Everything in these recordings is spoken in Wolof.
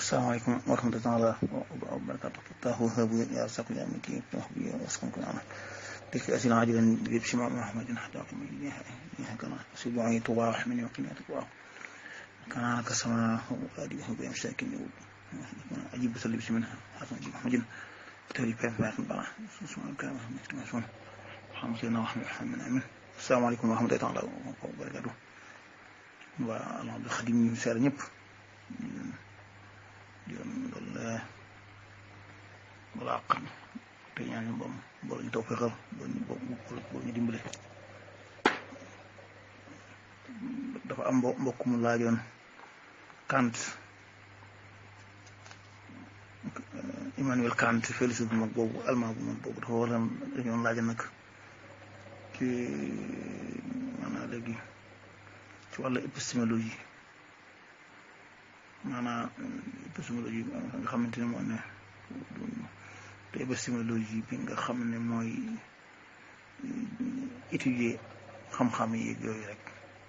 asalaamaaleykum wa rahmatulah wa barakaatu taahu habu ya saqu ya miki tahbi ya wasqan kana ذكر أسئلة عاجلا بشمع محمد حتى أقيم إليها كما سبعي طباع من يقين طباع كان كسما وآديه بأمساك أجيب سلي بسم منها حسن أجيب محمد تهري بين فاق بقى سبحانه كلام محمد مسؤول محمد سيدنا محمد محمد آمين السلام عليكم ورحمة الله تعالى وبركاته والله عبد الخديم سار ñëpp di doon balaa xam te ñaan ñu bam boo ñu taw fexal boo ñu boo ñu dimbale dafa am mbokk mu laajoon Kant Immanuel Kant philosophe bu mag boobu allemand bu mag boobu dafa war a dañoon laaja nag ci maanaam léegi ci wàllu épistémologie maanaam épistémologie nga xamante ne moo ne te épistémologie bi nga xam ne mooy étudier xam-xam yi yooyu rek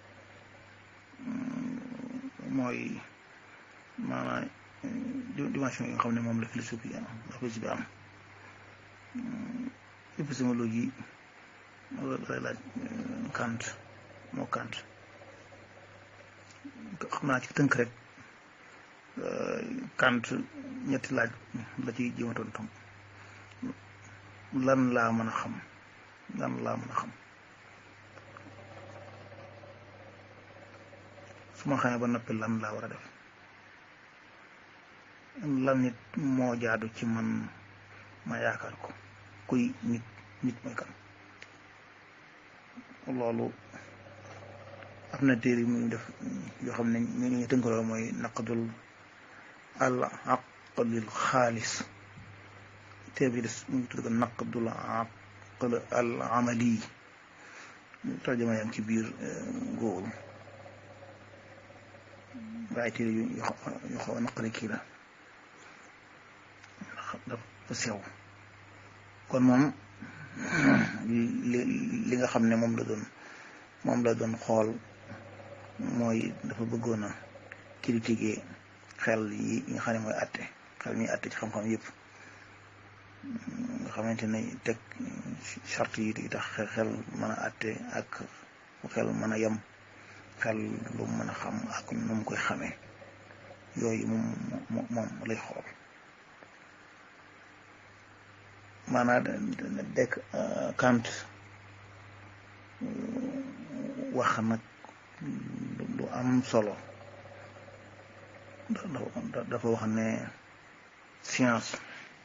mooy maanaam dimension yi nga xam ne moom la philosophie am la philosophie am épistémologie lay laaj Kant moo Kant xam naa ci tënk rek Kant ñetti laaj la ciy jéem a tontu lan laa mën a xam lan laa mën a xam su ma xamee ba noppi lan laa war a def lan nit moo jaadu ci man ma yaakaar ko kuy nit nit mooy kan loolu am na téere yi muy def yoo xam ne ñu ñu tënkaloo mooy naqdul al aqlil xaalis téere bi des mu ngi tudd ko naqdul aql al amali tarjama yam ci biir góoru waaye téere yu yu xaw a naqari kii la dafa sew kon moom li li nga xam ne moom la doon moom la doon xool mooy dafa bëggoon a critiquer xel yi nga xam ne mooy àtte xel ñuy àtte ci xam-xam yëpp nga xamante ne teg charte yi di tax xel mën a àtte ak xel mën a yem xel lu mën a xam ak nu mu koy xamee yooyu moom moom lay xool maanaam dekk Kant wax nag lu am solo dafa wax ne science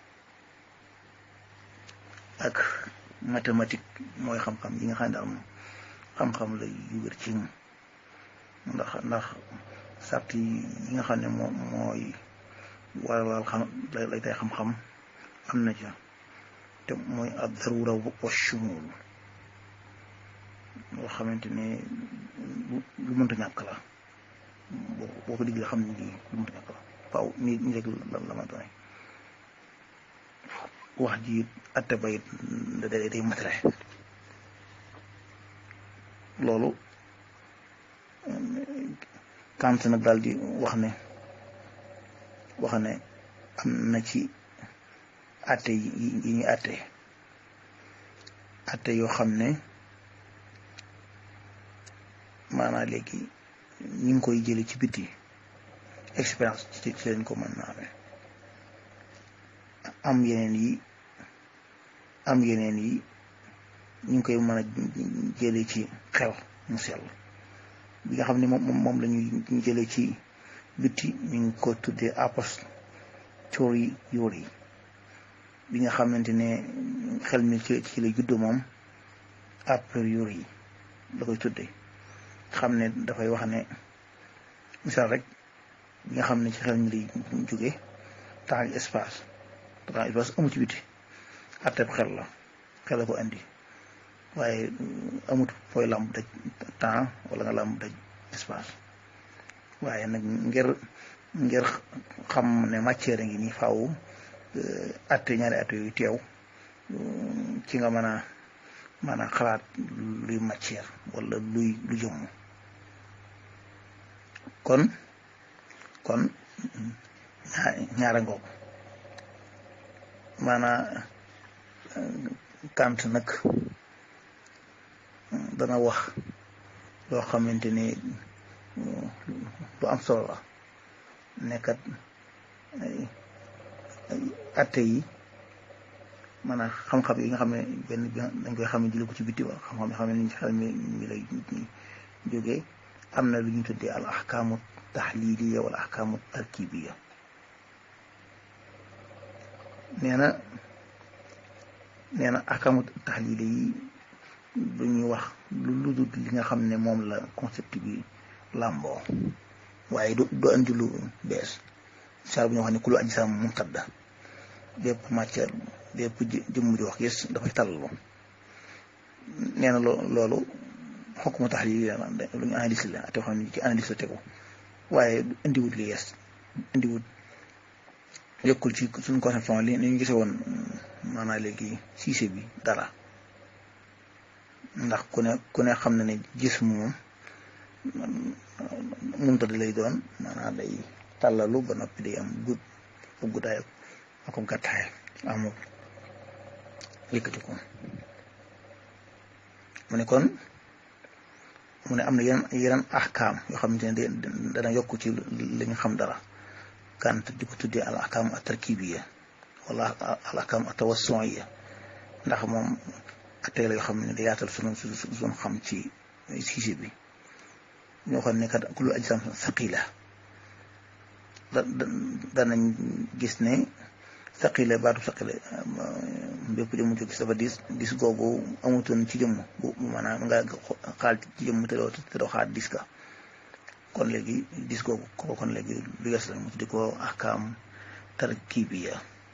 ak mathématique mooy xam-xam yi nga xam ne daal xam-xam la yu wér ci ndax ndax sart yi nga xam ne moo mooy waral xam lay tay xam-xam am na ca te mooy ad darura wa shumul loo xamante ne lu mënta ñàkk la boo ko diggee xam ne lii lu mënta ñàkk la faaw nii nii rek la la ma doone wax ji atte bayit da day matale loolu Kant nag daal di wax ne wax ne am na ci atte yi ñuy atte atte yoo xam ne maanaam léegi ñu ngi koy jële ci biti expérience ci ci leen ko mën naa amee am yeneen yi am yeneen yi ñu ngi koy mën a jële ci xel mu sell bi nga xam ne moom moom la ñuy ñu jële ci biti ñu ngi ko tuddee apostoliori bi nga xamante ne xel mi ci ci la juddoo moom a priori la koy tuddee xam ne dafay wax ne misaal rek bi nga xam ne ci xel mi lay jóge temps ak espace temps espace amu ci biti atteb xel la xel la ko andi waaye amut fooy làmb daj temps wala nga làmb daj espace waaye nag ngir ngir xam ne matière ngi nii faaw atte ñaari atte yooyu teew ci nga mën a mën a xalaat luy matière wala luy lu jëmm kon kon ñaara ngoog maanaa Kant nag dana wax loo xamante ni lu am solo la nekkat atte yi maanaam xam-xam yi nga xam ne benn bi dañ koy xam ne jële ko ci bitti wala xam-xam yi xam ne ni xel mi mi lay jógee am na lu ñu tuddee al ahkaamu taxliiliya wala ahkaamu tarkibiya nee na nee na ahkaamu taxliili yi du ñuy wax lu lu dul li nga xam ne moom la concept bi làmboo waaye du du andi lu bees saar bu ñu wax ne ku lu aji sam mumtadda bépp matière bépp jëmm di wax gis dafay tàllalu nee na loolu xokk ma tax lii lu ñu analyse la te xam ne ci analyse la tegu waaye indiwut li yees indiwut yokkul ci suñu conception li ni ñu gise woon maanaam léegi siise bi dara ndax ku ne ku ne xam na ne gis moom mumtadda lay doon maanaam day tàllalu ba noppi day am gudd ak guddaay ak ko gàttaay amul yëkkati ko mu ne kon mu ne am na yeneen yeneen ahkaam yoo xamante ne dana yokk ci li ñu xam dara Kant di ko tuddee al ahkaam at tarkibiya wala al ahkaam at tawassuiya ndax moom attee la yoo xam ne da yaatal sunu sunu xam ci siise bi ñoo xam ne kat kullu ajsam saqila da danañ gis ne saqile baatu saqile bépp jëmm jóg dafa dis dis googu amutoon ci jëmm bu maanaam nga xaal ci jëmm te doo te doo xaat dis ka kon léegi dis googu ko kon léegi lu yes la mu tuddi ko ahkaam tarkibiya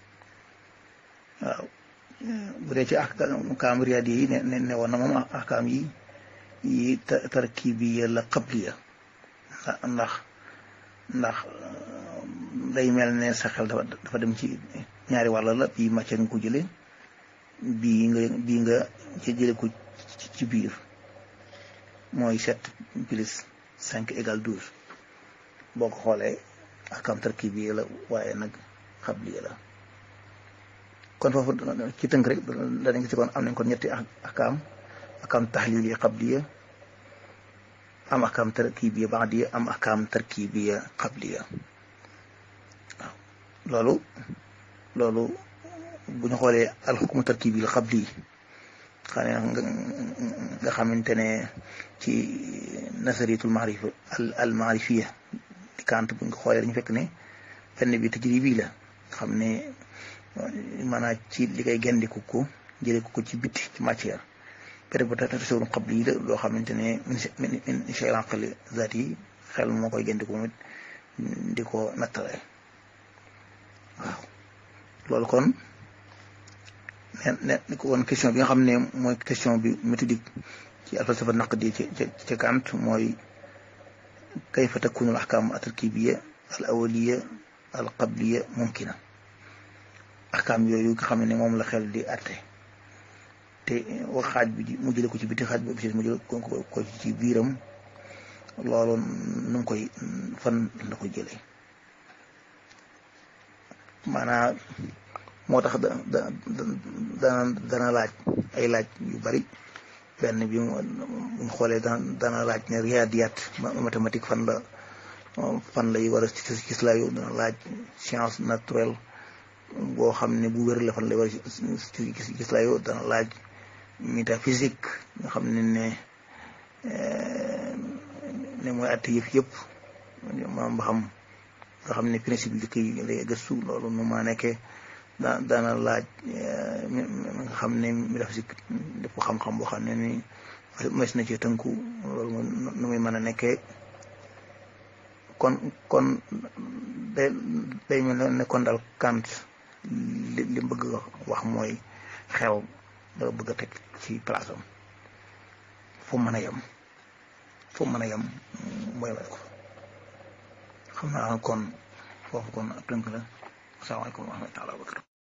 waaw bu dee ci ahkaam riyaadi yi ne ne woon na moom ahkaam yi yi tarkibiya la qabliya ndax ndax day mel ne sa xel dafa dafa dem ci ñaari wàll la bii matière nga ko jële bii nga bii nga ci jële ko ci biir mooy sept plus cinq égale douze boo ko xoolee ahkaam tarkibi la waaye nag xabli la kon foofu ci tënk rek danañ gis kon am nañ kon ñetti ahkaam ahkaam taxlil yi xabliya am ahkaam tarkibiya baadiya am ahkaam tarkibiya qabliya waaw loolu loolu bu ñu xoolee alxukmu tarkibi qabli xam ne nga xamante ne ci nasariyatul maarifa al maarifiya di Kant bu ñu ko xoolee dañu fekk ne fenn bi tajribi la xam ne maanaam ci li koy gendiku ko jëlee ko ci biti ci matière interprétation qabli la loo xamante ne min min shay'il aqli zaat yi xel moo koy génn ko mit di ko nattale waaw loolu kon ne ne ko woon question bi nga xam ne mooy question bi méthodique ci alfalsafa naqdi ci ci Kant mooy kayfa takunu al ahkam al tarkibiya al awaliya al qabliya mumkina ahkam yooyu nga xam ne moom la xel di atte te wax xaaj bi mu jële ko ci biti xaaj bi mu jële ko ci biiram loolu nu mu koy fan la ko jële maanaam moo tax da da dana dana laaj ay laaj yu bari benn bi mu xoolee dana dana laaj ne riyaadiyat mathématique fan la fan lay war a gis la yow dana laaj science naturelle boo xam ne bu wér la fan lay war a gis gis la yow dana laaj métaphysique nga xam ne ne ne mooy atte yëf yëpp maam ba xam nga xam ne principe yu koy lay gëstu loolu nu ma nekkee da daana laaj nga xam ne métaphysique def xam-xam boo xam ne ni mes na ci tënku loolu nu muy mën a nekkee kon kon day day mel ne kon daal Kant li li bëgg wax mooy xel da bëgg a teg ci place am fu mën a yem fu mën a yem mooy may ko xam naa kon foofu kon ab tënk la asalaamaaleykum wa rahmatulah wa barakatu